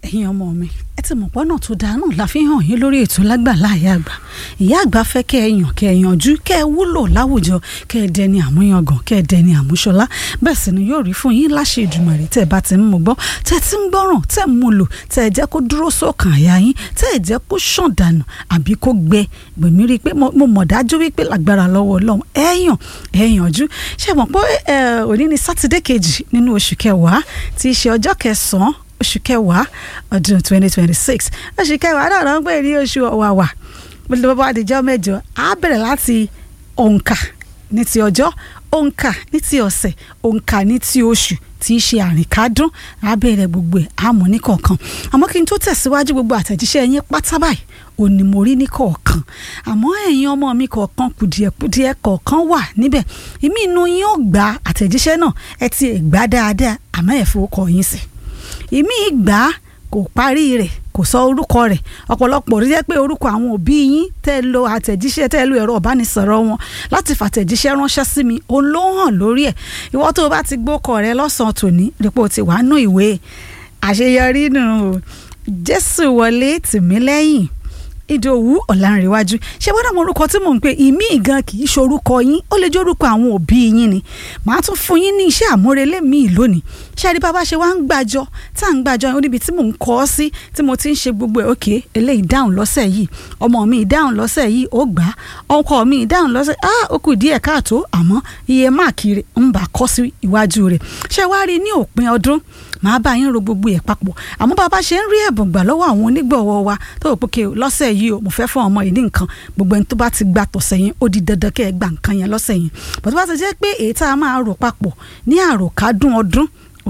ẹ̀yin ọmọ mi ẹ ti mọ̀ pọ́nà tó dáa náà la fi hàn yín lórí ètò lágbàlá ìyá àgbà ìyá àgbà fẹ́ kẹ́ ẹ yàn kẹ́ ẹ yanjú kẹ́ ẹ wúlò láwùjọ kẹ́ ẹ dẹni àmúyangàn kẹ́ ẹ dẹni àmúṣọlá bẹ́ẹ̀ sì ni yóò rí fún yín láṣẹ Èdùmàrè tẹ́ ẹ bá ti ń mú gbọ́ tẹ́ ẹ ti ń gbọ́ràn tẹ́ ẹ mú lò tẹ́ ẹ jẹ́ kó dúró sókàn àyà yín tẹ́ ẹ jẹ́ kó ṣàn dànù àbí kó gbẹ gbèmí rí i pé mo mọ̀ dájú wípé lágbára lọ́wọ́ Ọlọ́run ẹ yàn ẹ yanjú ṣe mọ̀ pé òní ni sátidé kejì nínú oṣù kẹwàá tí í ṣe ọjọ́ kẹsàn-án oṣù kẹwàá ọdún twenty twenty six oṣù kẹwàá náà ló ń pè ní oṣù ọ̀wàwà bó àdìjọ́ mẹ́jọ á bẹ̀rẹ̀ láti òǹkà ní ti ọjọ́ òǹkà ní ti ọ̀sẹ̀ òǹkà ní ti oṣù tí í ṣe àrìnkádún á bẹ̀rẹ̀ gbogbo ẹ̀ àmọ́ ní kọ̀ọ̀kan àmọ́ kí n tó tẹ̀síwájú gbogbo àtẹ̀jíṣẹ́ yín pátá báyìí òní mo rí ní kọ̀ọ̀kan àmọ́ ẹ̀yin ọmọ mi kọ̀ọ̀kan kùdìẹ̀kùdìẹ̀ kọ̀ọ̀kan wà níbẹ̀ ìmí inú yín ó gba àtẹ̀jíṣẹ́ náà ẹ ti gbà dáadáa àmọ́ ẹ̀ fowókọ yín sí ìmí ìgbà kò parí rẹ̀ kò sọ orúkọ rẹ̀ ọ̀pọ̀lọpọ̀ rí jẹ́ pé orúkọ àwọn òbí yín tẹ́ lo àtẹ̀jíṣẹ́ tẹ́ lo ẹ̀rọ ìbánisọ̀rọ̀ wọn láti fàtẹ̀jíṣẹ́ ránṣẹ́ sí mi òun ló hàn lórí ẹ̀ ìwọ tó o bá ti gbókọ rẹ lọ́sàn-án tòní dípò tí wàá nú ìwé àṣeyọrí nù Jésù wọlé tìmílẹ́yìn ìdòwú ọ̀làǹrẹ̀wájú ṣé wọ́n dàmú orúkọ tí mò ń pè ìmí gan kì í ṣorúkọ yín ó lè jẹ́ orúkọ àwọn òbí yín ni màá tún fún yín ní iṣẹ́ àmúrelé míì lónìí ṣé ẹni bàbá ṣe wá ń gbàjọ tá à ń gbàjọ yẹn níbi tí mò ń kọ́ ọ sí tí mo ti ń ṣe gbogbo ẹ̀ òkè eléyìí dáhùn lọ́sẹ̀ yìí ọmọ mi dáhùn lọ́sẹ̀ yìí ó gbà á ọkọ mi dáhùn lọ́sẹ̀ ah ó kù díẹ̀ káàtó àmọ́ iye máàkì rẹ̀ ń bà kọ́ sí iwájú rẹ̀ ṣé wá rí ní òpin ọdún màá bá yín ro gbogbo ẹ̀ papọ̀ àmọ́ bàbá ṣe ń rí ẹ̀bùn gbà lọ́wọ́ àwọn onígbọ̀wọ́ wa tó rò pé kí lọ́sẹ̀ yìí o mo fẹ́ fún ọmọ yìí ní nǹkan gbogbo ẹni tó bá ti gba tọ̀sẹ̀ yẹn ó di dandan kẹ́ ẹ gba nǹkan yẹn lọ́sẹ̀ yẹn bọ́tú bá ti jẹ́ pé èyí tá a máa rò papọ̀ ní àròkádùn ọdún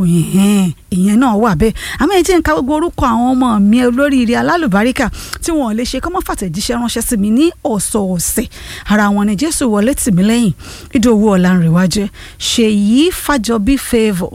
òyìn ìyẹn náà wà bẹ́ẹ̀ àmọ́ ẹ jẹ́ ń ka gbogbo orúkọ àwọn ọmọ mi olóríire alálùbáríkà tí wọ́n lè ṣe kọ́mọ́ fàtẹ̀jíṣẹ́ ránṣẹ́ sí mi ní ọ̀sọ̀ọ̀sẹ̀ ara wọn ni jésù wọlé tìmílẹ́yìn ìdòwú ọ̀làǹrẹ̀wájẹ́ ṣèyí fàjọbí favour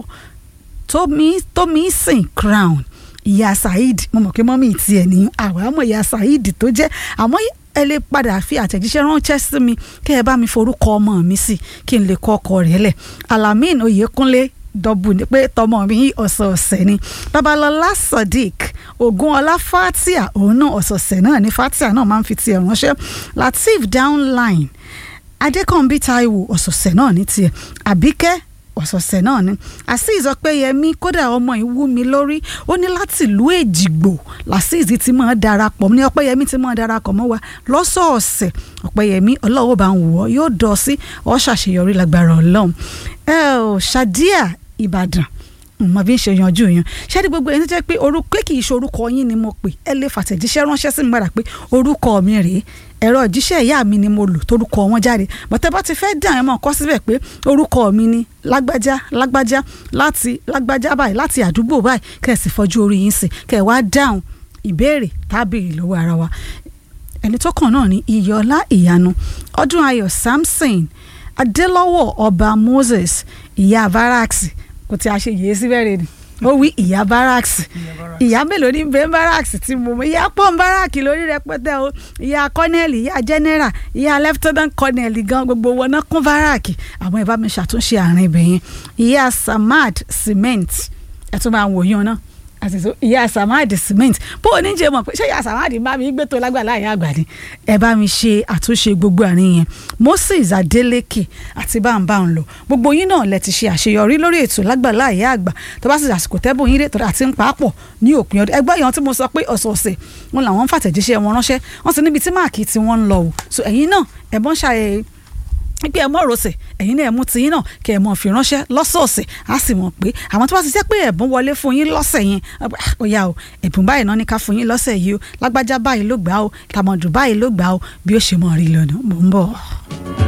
tómi tómi sìn crown ìyá saheed mo mọ̀ pé mọ́mí tiẹ̀ ní àwọn àmọ́ ìyá saheed tó jẹ́ àmọ́ ẹ lè padà fi àtẹ̀jíṣẹ́ ránṣẹ́ sí mi kẹ́ ẹ bá mi forúkọ ọmọ mi sí kí n lè kọ́ ọkọ rẹ̀ lẹ̀ alamin oyèkúnlé dọ́bù ni pé tọmọ mi ọ̀sọ̀ọ̀sẹ̀ ni babalọlá sadiq ogunọlá fatia òun náà ọ̀sọ̀ọ̀sẹ̀ náà ni fatia náà máa ń fi tiẹ̀ ránṣẹ́ lateef downline adékànbí taiwo ọ̀sọ̀ọ̀sẹ̀ náà ní tiẹ̀ àbíkẹ́ ọ̀sọ̀ọ̀sẹ̀ náà ni azeez ọpẹ́yẹmí kódà ọmọ ìwú mi lórí ó ní láti ìlú èjìgbò lazeez ti máa darapọ̀ ní ọpẹ́yẹmí ti máa darapọ̀ mọ́ wa lọ́sọ̀ọ̀sẹ̀ ọpẹ́yẹmí ọlọ́wọ́ bá ń wù ọ́ yóò dọ̀ sí ọ́ ṣàṣeyọrí lágbára ọlọ́run ẹ ò ṣàdíà ìbàdàn mo bí ń ṣe yanjú yẹn ṣáàdì gbogbo ẹni tó jẹ́ pé orúkọ kì í ṣe orúkọ yín ni mo pè ẹ lè fàtẹ̀jíṣẹ́ ránṣẹ́ sí mi padà pé orúkọ mi rèé ẹ̀rọ ìjíṣẹ́ ìyá mi ni mo lò torúkọ wọn jáde bọ́tẹ́ bá ti fẹ́ dàn ẹ́ mọ̀ kọ́ síbẹ̀ pé orúkọ mi ni lágbájá lágbájá láti lágbájá báyìí láti àdúgbò báyìí kẹ́ ẹ̀ sì fọjú orí yín sí kẹ́ ẹ̀ wá dáhùn ìbéèrè tábìlì lọ́wọ́ ara wa ẹni tó kàn náà ni iyọlá ìyanu ọdún ayọ̀ samson adélọ́wọ̀ ọba moses ìyá barracks kò tí a ṣe yìí sí bẹ́ẹ̀ ni ó wí ìyá barracks ìyá mélòó ní bẹ́ẹ̀ barracks tí mo mọ ìyá pọ́n barracks lórí rẹpẹtẹ o ìyá colonel ìyá general ìyá lieutenant colonel gan gbogbo wọn náà kún barracks àwọn ìbá mi ṣàtúnṣe àárín ibẹ̀ yẹn ìyá samad cement ẹ̀ tún máa wòyàn náà àti so ìyá samadi cement bó o ní jẹ mọ̀ pé ṣé ìyá samadi bá mi gbé tó lágbàlá ìyá àgbà ni ẹ bá mi ṣe àtúnṣe gbogbo àárín yẹn moses adeleke àti báńbá ń lọ gbogbo yín náà lẹ ti ṣe àṣeyọrí lórí ètò lágbàlá ìyá àgbà tó bá sì àsìkò tẹ́bùn yín rètò àti ń pàápọ̀ ní òpin ọdún ẹgbẹ́ yẹn tí mo sọ pé ọ̀sọ̀ọ̀sẹ̀ wọn làwọn ń fàtẹ̀jíṣẹ́ wọn ránṣẹ́ wọ́n ti níbi tí máàkì tí wọ́n ń lọ o so ẹ̀yin náà ẹ̀bọ́n ṣàyẹ̀ pé ẹ mọ òrosẹ ẹ̀yin náà ẹ mú tiyín náà kẹ ẹ mọ fi ránṣẹ́ lọ́sọ̀ọ̀sẹ̀ á sì mọ̀ pé àwọn tó bá ti jẹ́ pé ẹ̀bùn wọlé fún yín lọ́sẹ̀ yẹn ó yá o ẹ̀bùn báyìí náà ní ká fún yín lọ́sẹ̀ yìí o lágbájá báyìí ló gbà o tàmọ̀dù báyìí ló gbà o bí ó ṣe mọ̀ rí lọ́nà mò ń bọ̀.